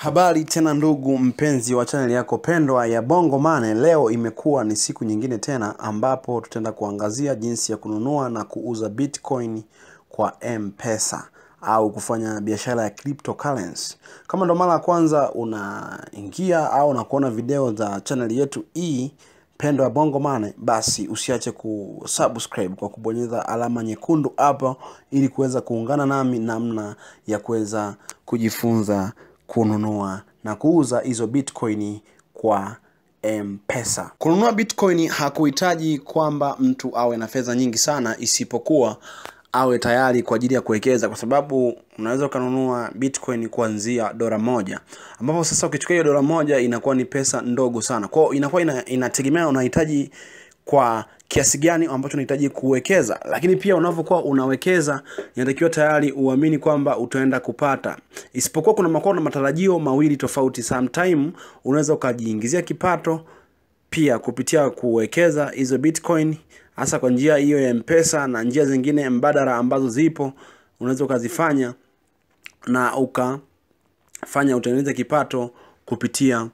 Habari tena ndugu mpenzi wa chaneli yako pendwa ya Bongo Mane. Leo imekuwa ni siku nyingine tena ambapo tutaenda kuangazia jinsi ya kununua na kuuza Bitcoin kwa M-Pesa au kufanya biashara ya cryptocurrency. Kama ndo mara ya kwanza unaingia au unakuona video za chaneli yetu hii pendwa ya Bongo Mane, basi usiache kusubscribe kwa kubonyeza alama nyekundu hapo, ili kuweza kuungana nami namna ya kuweza kujifunza kununua na kuuza hizo bitcoin kwa mpesa kununua bitcoin hakuhitaji kwamba mtu awe na fedha nyingi sana isipokuwa awe tayari kwa ajili ya kuwekeza kwa sababu unaweza ukanunua bitcoin kuanzia dola moja ambapo sasa ukichukua hiyo dola moja inakuwa ni pesa ndogo sana kwao inakuwa ina, inategemea unahitaji kwa kiasi gani ambacho unahitaji kuwekeza lakini pia unavyokuwa unawekeza inatakiwa tayari uamini kwamba utaenda kupata isipokuwa kuna makuwa na matarajio mawili tofauti sometime unaweza ukajiingizia kipato pia kupitia kuwekeza hizo bitcoin hasa kwa njia hiyo ya mpesa na njia zingine mbadala ambazo zipo unaweza ukazifanya na ukafanya utengeneze kipato kupitia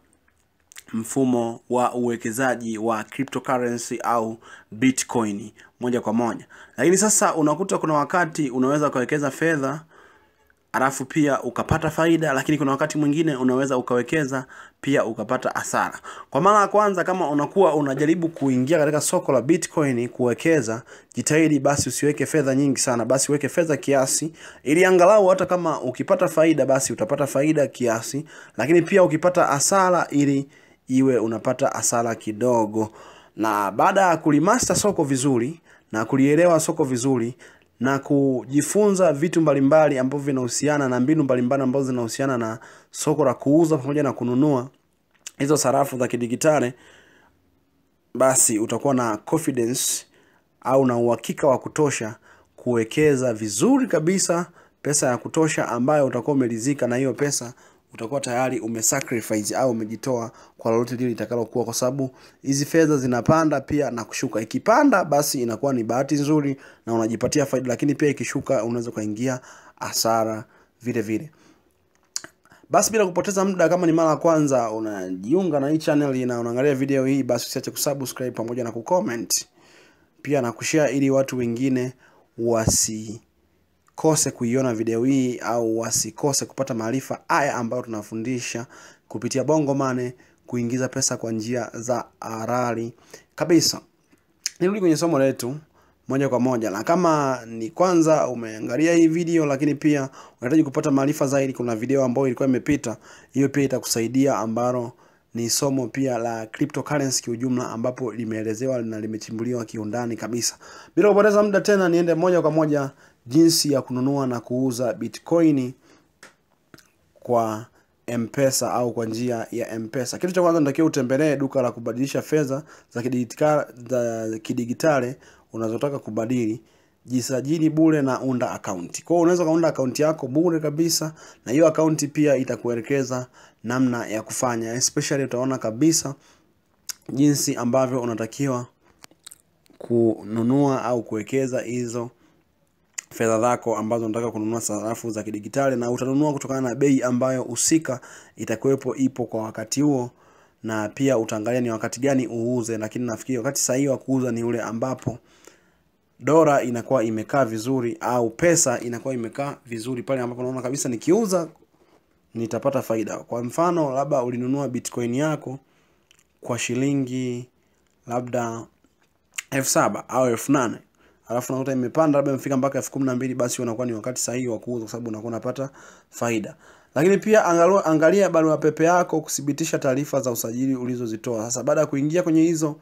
mfumo wa uwekezaji wa cryptocurrency au bitcoin moja kwa moja lakini sasa unakuta kuna wakati unaweza ukawekeza fedha alafu pia ukapata faida lakini kuna wakati mwingine unaweza ukawekeza pia ukapata hasara kwa mara ya kwanza kama unakuwa unajaribu kuingia katika soko la bitcoin kuwekeza jitahidi basi usiweke fedha nyingi sana basi uweke fedha kiasi ili angalau hata kama ukipata faida basi utapata faida kiasi lakini pia ukipata hasara ili iwe unapata hasara kidogo na baada ya kulimasta soko vizuri na kulielewa soko vizuri na kujifunza vitu mbalimbali ambavyo vinahusiana na mbinu mbalimbali ambazo zinahusiana na soko la kuuza pamoja na kununua hizo sarafu za kidigitali basi utakuwa na confidence au na uhakika wa kutosha kuwekeza vizuri kabisa pesa ya kutosha ambayo utakuwa umelizika na hiyo pesa utakuwa tayari umesacrifice au umejitoa kwa lolote lile litakalokuwa kwa sababu hizi fedha zinapanda pia na kushuka ikipanda basi inakuwa ni bahati nzuri na unajipatia faida lakini pia ikishuka unaweza ukaingia hasara vile vile basi bila kupoteza muda kama ni mara ya kwanza unajiunga na hii channel na unaangalia video hii basi usiache kusubscribe pamoja na kucomment pia na kushare ili watu wengine wasi kose kuiona video hii au wasikose kupata maarifa haya ambayo tunafundisha kupitia bongo mane kuingiza pesa kwa njia za harari kabisa nirudi kwenye somo letu moja kwa moja na kama ni kwanza umeangalia hii video lakini pia unahitaji kupata maarifa zaidi kuna video ambayo ilikuwa imepita hiyo pia itakusaidia ambalo ni somo pia la cryptocurrency kiujumla ambapo limeelezewa na limechimbuliwa kiundani kabisa bila kupoteza muda tena niende moja kwa moja jinsi ya kununua na kuuza bitcoin kwa mpesa au kwa njia ya mpesa kitu cha kwanza natakiwa utembelee duka la kubadilisha fedha za kidigitale unazotaka kubadili jisajili bure na unda akaunti kwao unaweza ukaunda akaunti yako bure kabisa na hiyo akaunti pia itakuelekeza namna ya kufanya especially utaona kabisa jinsi ambavyo unatakiwa kununua au kuwekeza hizo fedha zako ambazo unataka kununua sarafu za kidigitali na utanunua kutokana na bei ambayo husika itakuwepo ipo kwa wakati huo na pia utaangalia ni wakati gani uuze lakini nafikiri wakati sahihi wa kuuza ni ule ambapo dola inakuwa imekaa vizuri au pesa inakuwa imekaa vizuri pale ambapo unaona kabisa nikiuza nitapata faida kwa mfano labda ulinunua bitcoin yako kwa shilingi labda elfu saba au elfu nane alafu nakuta imepanda labda imefika mpaka elfu kumi na mbili basi unakuwa ni wakati sahihi wa kuuza kwa sababu unakuwa unapata faida lakini pia angalia, angalia barua pepe yako kuthibitisha taarifa za usajili ulizozitoa sasa baada ya kuingia kwenye hizo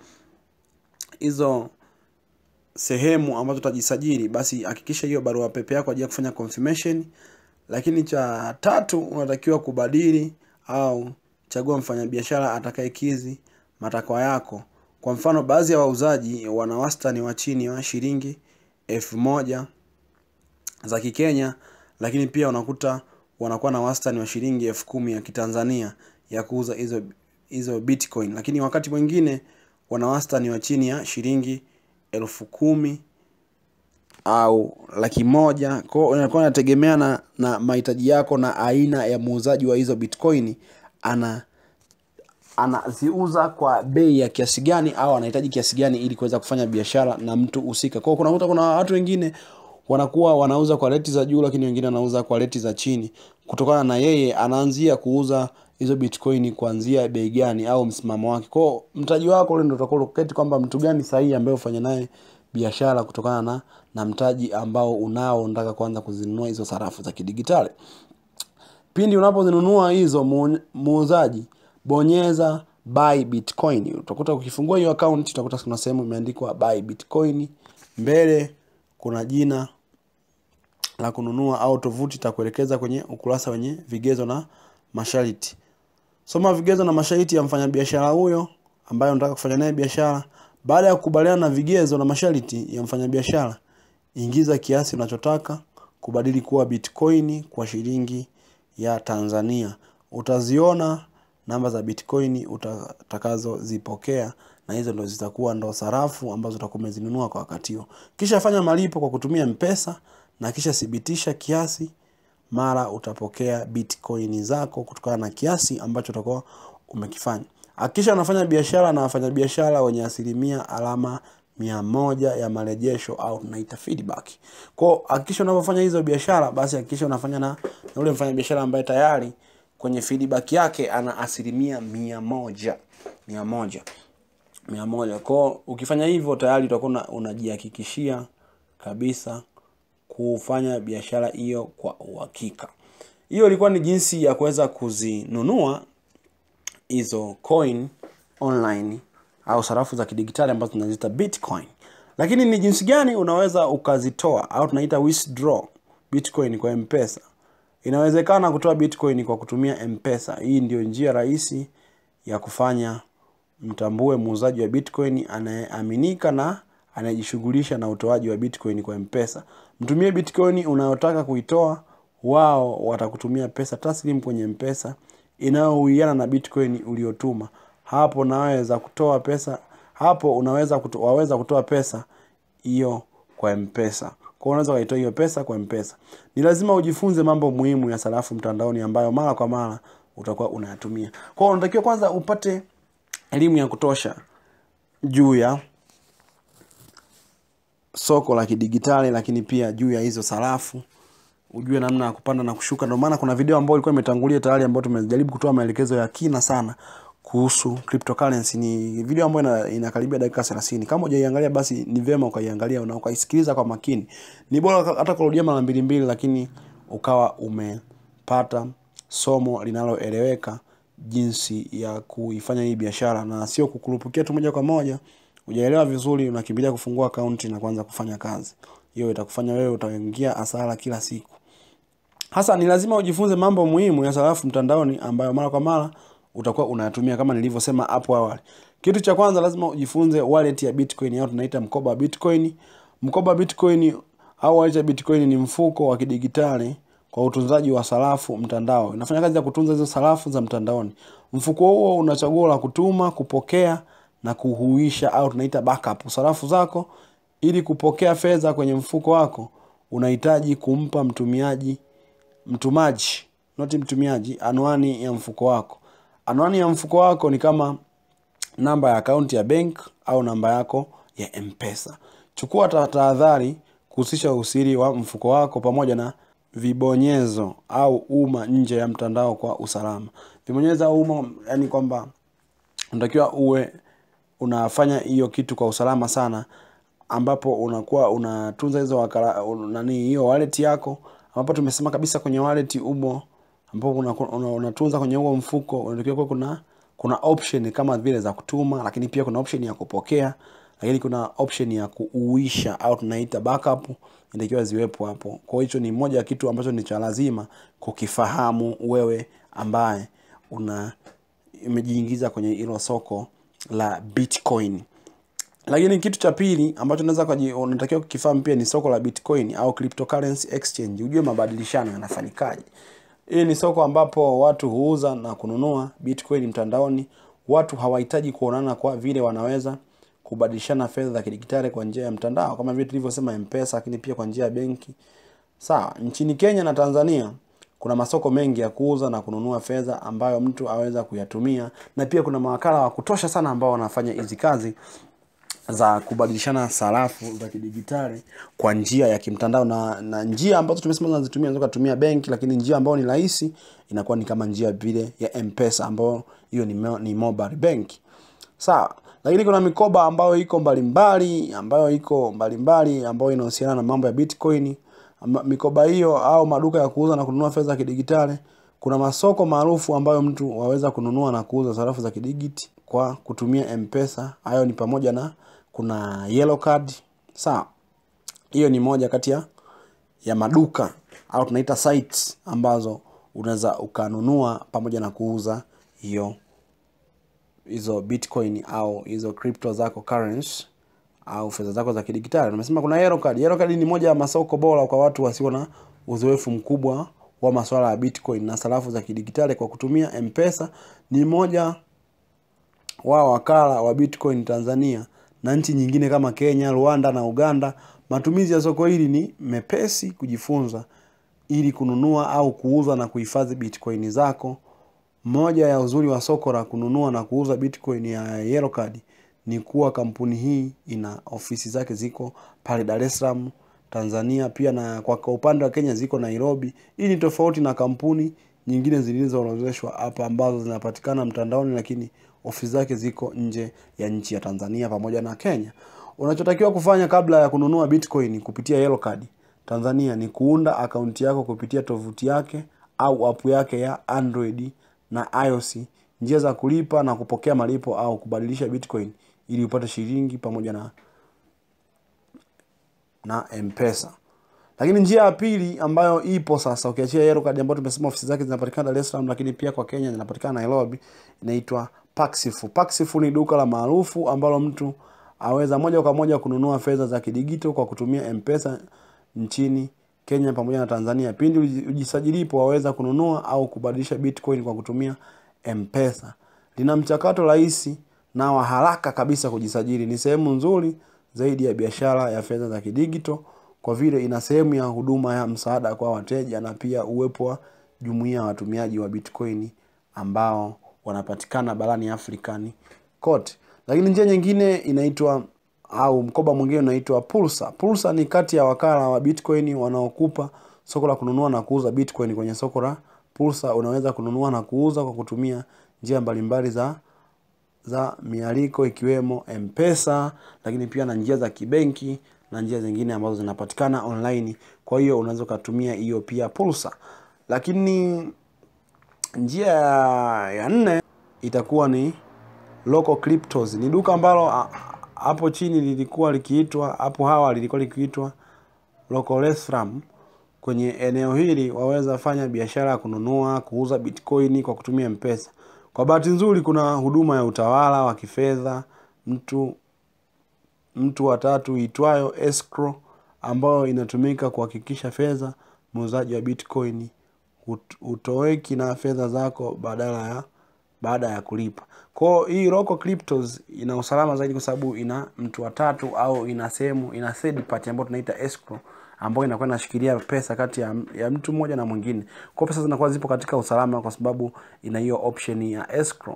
hizo sehemu ambazo utajisajili basi hakikisha hiyo barua pepe yako ajili ya kufanya confirmation lakini cha tatu unatakiwa kubadili au chagua mfanyabiashara atakayekizi matakwa yako kwa mfano baadhi ya wauzaji wana wastani wa chini wa shilingi elfu moja za kikenya lakini pia unakuta wanakuwa na wastani wa shilingi elfu kumi ya kitanzania ya kuuza hizo hizo bitcoin lakini wakati mwingine wana wastani wa chini ya shilingi elfu kumi au laki moja kwao inakuwa inategemea na, na mahitaji yako na aina ya muuzaji wa hizo bitcoin ana anaziuza kwa bei ya kiasi gani au anahitaji kiasi gani ili kuweza kufanya biashara na mtu husika kwao kunakuta kuna watu wengine wanakuwa wanauza kwa reti za juu lakini wengine wanauza kwa reti za chini kutokana na yeye anaanzia kuuza hizo bitcoin kuanzia bei gani au msimamo wake kwao mtaji wako ule ndo utakuwa kwamba mtu gani sahihi ambaye ufanye naye biashara kutokana na na mtaji ambao unao unataka kuanza kuzinunua hizo sarafu za kidigitali pindi unapozinunua hizo mu- muuzaji bonyeza buy bitcoin utakuta ukifungua hiyo account utakuta kuna sehemu imeandikwa buy bitcoin mbele kuna jina la kununua au tovuti itakuelekeza kwenye ukurasa wenye vigezo na masharti soma vigezo na masharti ya mfanyabiashara huyo ambaye unataka kufanya naye biashara baada ya kukubaliana na vigezo na masharti ya mfanyabiashara ingiza kiasi unachotaka kubadili kuwa bitcoin kwa shilingi ya tanzania utaziona namba za bitcoin utakazozipokea na hizo ndo zitakuwa ndo sarafu ambazo utakuwa umezinunua kwa wakati huo kisha fanya malipo kwa kutumia mpesa na kisha thibitisha kiasi mara utapokea bitcoin zako kutokana na kiasi ambacho utakuwa umekifanya hakikisha unafanya biashara na wafanyabiashara wenye asilimia alama mia moja ya marejesho au tunaita feedback kwao hakikisha unavyofanya hizo biashara basi hakikisha unafanya na, na ule mfanyabiashara ambaye tayari kwenye feedback yake ana asilimia mia moja mia moja mia moja kwao ukifanya hivyo tayari utakuwa una- unajihakikishia kabisa kufanya biashara hiyo kwa uhakika hiyo ilikuwa ni jinsi ya kuweza kuzinunua hizo coin online au sarafu za kidigitali ambazo tunaziita bitcoin lakini ni jinsi gani unaweza ukazitoa au tunaita withdraw bitcoin kwa mpesa inawezekana kutoa bitcoin kwa kutumia mpesa hii ndio njia rahisi ya kufanya mtambue muuzaji wa bitcoin anayeaminika na anayejishughulisha na utoaji wa bitcoin kwa mpesa mtumie bitcoin unayotaka kuitoa wao watakutumia pesa taslim kwenye mpesa inayohuiana na bitcoin uliotuma hapo naweza kutoa pesa hapo unaweza kuto, waweza kutoa pesa hiyo kwa mpesa kwa unaweza ukaitoa hiyo pesa kwa mpesa ni lazima ujifunze mambo muhimu ya sarafu mtandaoni ambayo mara kwa mara utakuwa unayatumia kwao unatakiwa kwanza upate elimu ya kutosha juu ya soko la kidigitali lakini pia juu ya hizo sarafu ujue namna ya kupanda na kushuka ndio maana kuna video ambayo ilikuwa imetangulia tayari ambayo tumejaribu kutoa maelekezo ya kina sana kuhusu cryptocurrency ni video ambayo ina, inakaribia dakika 30 kama hujaiangalia basi ni vyema ukaiangalia na ukaisikiliza kwa makini ni bora hata kurudia mara mbili mbili lakini ukawa umepata somo linaloeleweka jinsi ya kuifanya hii biashara na sio kukurupukia tu moja kwa moja ujaelewa vizuri unakimbilia kufungua akaunti na kuanza kufanya kazi hiyo itakufanya wewe utaingia hasara kila siku hasa ni lazima ujifunze mambo muhimu ya sarafu mtandaoni ambayo mara kwa mara utakuwa unayatumia kama nilivyosema hapo awali kitu cha kwanza lazima ujifunze wallet ya bitcoin au tunaita mkoba wa bitcoin mkoba wa bitcoin au wallet ya bitcoin ni mfuko wa kidigitali kwa utunzaji wa sarafu mtandao inafanya kazi ya kutunza hizo sarafu za mtandaoni mfuko huo una chaguo la kutuma kupokea na kuhuisha au tunaita backup sarafu zako ili kupokea fedha kwenye mfuko wako unahitaji kumpa mtumiaji mtumaji noti mtumiaji anwani ya mfuko wako anwani ya mfuko wako ni kama namba ya akaunti ya bank au namba yako ya mpesa chukua ta- tahadhari kuhusisha usiri wa mfuko wako pamoja na vibonyezo au umma nje ya mtandao kwa usalama vibonyezo au umma yani kwamba unatakiwa uwe unafanya hiyo kitu kwa usalama sana ambapo unakuwa unatunza hizo wakala un- nani hiyo wallet yako ambapo tumesema kabisa kwenye wallet umo ambapo unaku- una- unatunza kwenye huo mfuko unatakiwa kuwa kuna kuna option kama vile za kutuma lakini pia kuna option ya kupokea lakini kuna option ya kuuisha au tunaita backup inatakiwa ziwepo hapo kwa hiyo hicho ni moja ya kitu ambacho ni cha lazima kukifahamu wewe ambaye una imejiingiza kwenye hilo soko la bitcoin lakini kitu cha pili ambacho unaweza kuji- unatakiwa kukifahamu pia ni soko la bitcoin au cryptocurrency exchange ujue mabadilishano yanafanyikaje hii ni soko ambapo watu huuza na kununua bitcoin mtandaoni watu hawahitaji kuonana kwa vile wanaweza kubadilishana fedha za kidigitali kwa njia ya mtandao kama vile tulivyosema mpesa lakini pia kwa njia ya benki sawa nchini kenya na tanzania kuna masoko mengi ya kuuza na kununua fedha ambayo mtu aweza kuyatumia na pia kuna mawakala wa kutosha sana ambao wanafanya hizi kazi za kubadilishana sarafu za kidigitali kwa njia ya kimtandao na, na njia ambazo tumesema tunazitumia unaweza kutumia benki lakini njia ambayo ni rahisi inakuwa ni kama njia vile ya mpesa ambayo hiyo ni, mo- ni mobile bank sawa lakini kuna mikoba ambayo iko mbalimbali ambayo iko mbalimbali ambayo inahusiana na mambo ya bitcoin Ama- mikoba hiyo au maduka ya kuuza na kununua fedha za kidigitali kuna masoko maarufu ambayo mtu waweza kununua na kuuza sarafu za kidigiti kwa kutumia mpesa hayo ni pamoja na kuna yellow card sawa hiyo ni moja kati ya ya maduka au tunaita sites ambazo unaweza ukanunua pamoja na kuuza hiyo hizo bitcoin au hizo crypto zako currency au fedha zako za kidigitali nimesema kuna Yellow Card. Yellow Card ni moja ya masoko bora kwa watu wasio na uzoefu mkubwa wa masuala ya bitcoin na sarafu za kidigitali kwa kutumia mpesa ni moja wa wakala wa bitcoin tanzania na nchi nyingine kama kenya rwanda na uganda matumizi ya soko hili ni mepesi kujifunza ili kununua au kuuza na kuhifadhi bitcoin zako moja ya uzuri wa soko la kununua na kuuza bitcoin ya Yellow Card ni kuwa kampuni hii ina ofisi zake ziko pale Dar es Salaam Tanzania pia na kwa kwa upande wa Kenya ziko Nairobi. Hii ni tofauti na kampuni nyingine zilizoorodheshwa hapa ambazo zinapatikana mtandaoni lakini ofisi zake ziko nje ya nchi ya Tanzania pamoja na Kenya. Unachotakiwa kufanya kabla ya kununua bitcoin kupitia Yellow Card Tanzania ni kuunda akaunti yako kupitia tovuti yake au app yake ya Android na iOS, njia za kulipa na kupokea malipo au kubadilisha bitcoin ili upate shilingi pamoja na na mpesa lakini njia ya pili ambayo ipo sasa ukiachia Yellow Card ambayo tumesema ofisi zake zinapatikana Dar es Salaam lakini pia kwa Kenya zinapatikana Nairobi inaitwa Paxify. Paxify ni duka la maarufu ambalo mtu aweza moja kwa moja kununua fedha za kidigito kwa kutumia mpesa nchini Kenya pamoja na Tanzania. Pindi uji- ujisajilipo waweza kununua au kubadilisha bitcoin kwa kutumia mpesa. Lina mchakato rahisi na wa haraka kabisa kujisajili. Ni sehemu nzuri zaidi ya biashara ya fedha za kidigito kwa vile ina sehemu ya huduma ya msaada kwa wateja na pia uwepo wa jumuiya ya watumiaji wa bitcoin ambao wanapatikana barani Afrikani kote. Lakini njia nyingine inaitwa au mkoba mwingine unaitwa Pulsa. Pulsa ni kati ya wakala wa Bitcoin wanaokupa soko la kununua na kuuza Bitcoin. Kwenye soko la Pulsa unaweza kununua na kuuza kwa kutumia njia mbalimbali za za mialiko ikiwemo mpesa lakini pia na njia za kibenki na njia zingine ambazo zinapatikana online kwa hiyo unaweza ukatumia hiyo pia pulsa lakini njia ya, ya nne itakuwa ni local cryptos ni duka ambalo a- hapo chini lilikuwa likiitwa hapo awali lilikuwa likiitwa local Ethereum. kwenye eneo hili waweza fanya biashara ya kununua kuuza bitcoin kwa kutumia mpesa kwa bahati nzuri kuna huduma ya utawala wa kifedha mtu mtu wa tatu itwayo escrow ambayo inatumika kuhakikisha fedha muuzaji wa bitcoin hut- hutoweki na fedha zako badala ya baada ya kulipa kwao hii local cryptos ina usalama zaidi kwa sababu ina mtu wa tatu au ina sehemu ina third party ambayo tunaita escrow ambayo inakuwa inashikilia pesa kati ya, ya mtu mmoja na mwingine kwao pesa zinakuwa zipo katika usalama kwa sababu ina hiyo option ya escrow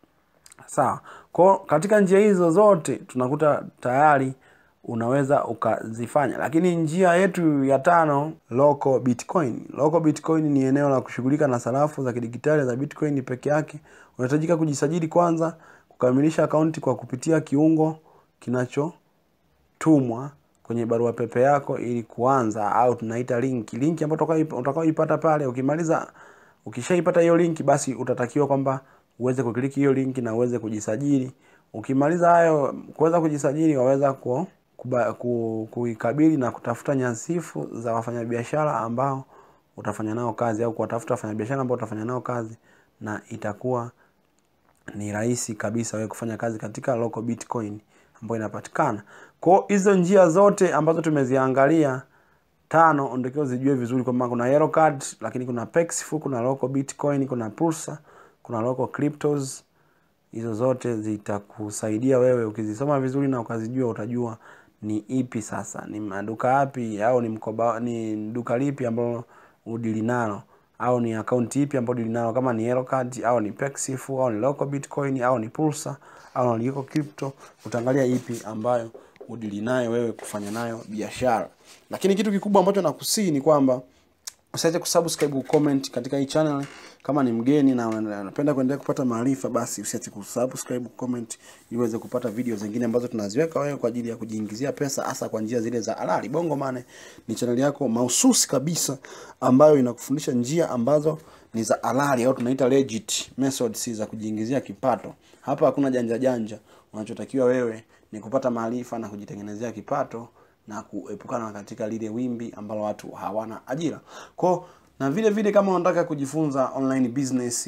sawa kwao katika njia hizo zote tunakuta tayari unaweza ukazifanya lakini njia yetu ya tano local bitcoin local bitcoin ni eneo la kushughulika na sarafu za kidigitali za bitcoin peke yake unahitajika kujisajili kwanza kukamilisha akaunti kwa kupitia kiungo kinachotumwa kwenye barua pepe yako ili kuanza au tunaita link link ambayo utakayo- utakayoipata pale ukimaliza ukishaipata hiyo link basi utatakiwa kwamba uweze kukliki hiyo link na uweze kujisajili ukimaliza hayo kuweza kujisajili waweza ku, kuba, ku, kuikabili na kutafuta nyasifu za wafanyabiashara ambao utafanya nao kazi au kuwatafuta wafanyabiashara ambao utafanya nao kazi na itakuwa ni rahisi kabisa wewe kufanya kazi katika local bitcoin ambayo inapatikana kwao hizo njia zote ambazo tumeziangalia tano unatakiwa zijue vizuri kwamba kuna yellow card lakini kuna Paxful, kuna local bitcoin kuna pulsa kuna local cryptos hizo zote zitakusaidia wewe ukizisoma vizuri na ukazijua utajua ni ipi sasa ni maduka yapi au ni mkoba ni duka lipi ambalo udili nalo au ni akaunti ipi ambayo udili nalo kama ni Elocard au ni Pexif au ni Local Bitcoin au ni Pulsar au ni Liko Crypto utaangalia ipi ambayo udili nayo wewe kufanya nayo biashara lakini kitu kikubwa ambacho nakusii ni kwamba usiache kusubscribe comment katika hii channel kama ni mgeni na unapenda kuendelea kupata maarifa basi usiache kusubscribe comment ili uweze kupata video zingine ambazo tunaziweka wewe kwa ajili ya kujiingizia pesa hasa kwa njia zile za halali bongo mane ni channel yako mahususi kabisa ambayo inakufundisha njia ambazo ni za halali au tunaita legit methods za kujiingizia kipato hapa hakuna janja janja unachotakiwa wewe ni kupata maarifa na kujitengenezea kipato na kuepukana katika lile wimbi ambalo watu hawana ajira kwao na vile vile kama unataka kujifunza online business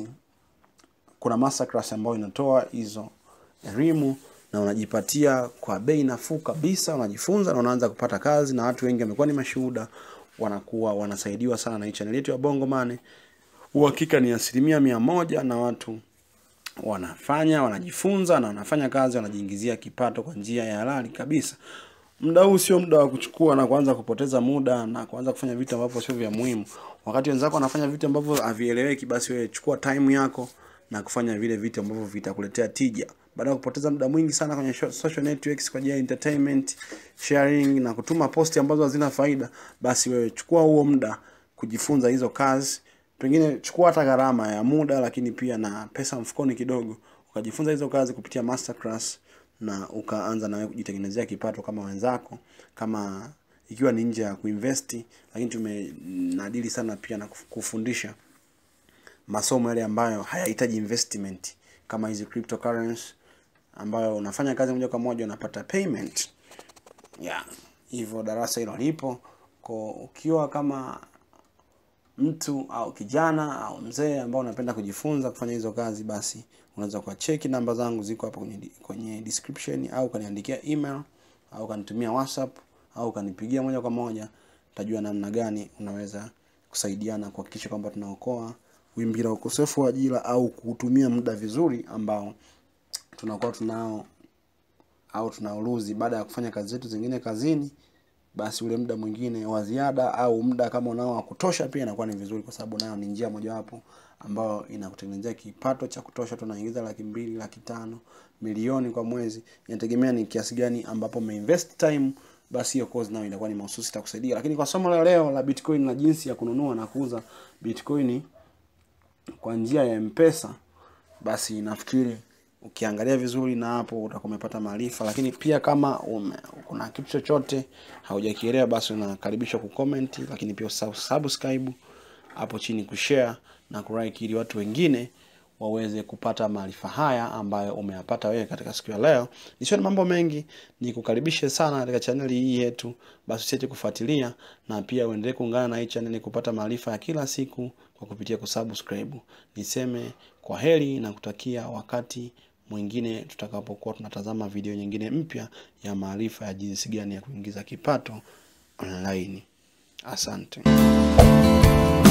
kuna masterclass ambayo inatoa hizo elimu na unajipatia kwa bei nafuu kabisa unajifunza na unaanza kupata kazi na watu wengi wamekuwa ni mashuhuda wanakuwa wanasaidiwa sana na hii channel yetu ya bongo mane uhakika ni asilimia mia moja na watu wanafanya wanajifunza na wanafanya kazi wanajiingizia kipato kwa njia ya halali kabisa muda huu sio muda wa kuchukua na kuanza kupoteza muda na kuanza kufanya vitu ambavyo sio vya muhimu wakati wenzako wanafanya vitu ambavyo havieleweki basi wewe chukua time yako na kufanya vile vitu ambavyo vitakuletea tija baada ya kupoteza muda mwingi sana kwenye social networks kwa ajili ya entertainment sharing na kutuma posti ambazo hazina faida basi wewe chukua huo muda kujifunza hizo kazi pengine chukua hata gharama ya muda lakini pia na pesa mfukoni kidogo ukajifunza hizo kazi kupitia masterclass na ukaanza nawe kujitengenezea kipato kama wenzako kama ikiwa ni nje ya kuinvesti lakini tumenadili sana pia na kufundisha masomo yale ambayo hayahitaji investment kama hizi cryptocurrency ambayo unafanya kazi moja kwa moja unapata payment yeah hivyo darasa hilo lipo ko ukiwa kama mtu au kijana au mzee ambao unapenda kujifunza kufanya hizo kazi basi unaweza kuwacheki namba zangu ziko hapo kwenye, kwenye description au ukaniandikia email au ukanitumia whatsapp au ukanipigia moja kwa moja utajua namna gani unaweza kusaidiana kuhakikisha kwamba tunaokoa wimbi la ukosefu wa ajira au kutumia muda vizuri ambao tunakuwa tunao au tunauluzi baada ya kufanya kazi zetu zingine kazini basi ule muda mwingine wa ziada au muda kama unao wa kutosha pia inakuwa ni vizuri kwa sababu nayo ni njia mojawapo ambayo inakutengenezea kipato cha kutosha tunaingiza laki mbili laki tano milioni kwa mwezi inategemea ni kiasi gani ambapo umeinvest time basi hiyo course nayo inakuwa ni mahususi itakusaidia lakini kwa somo la leo la bitcoin na jinsi ya kununua na kuuza bitcoin kwa njia ya mpesa basi nafikiri ukiangalia vizuri na hapo utakuwa umepata maarifa lakini pia kama ume, kuna kitu chochote haujakielewa basi unakaribishwa kucomment lakini pia subscribe hapo chini kushare na kulike ili watu wengine waweze kupata maarifa haya ambayo umeyapata wewe katika siku ya leo nisiwe na mambo mengi ni kukaribishe sana katika chaneli hii yetu basi usiache kufuatilia na pia uendelee kuungana na hii chaneli kupata maarifa ya kila siku kwa kupitia kusubscribe niseme kwa heri na kutakia wakati mwingine tutakapokuwa tunatazama video nyingine mpya ya maarifa ya jinsi gani ya kuingiza kipato online asante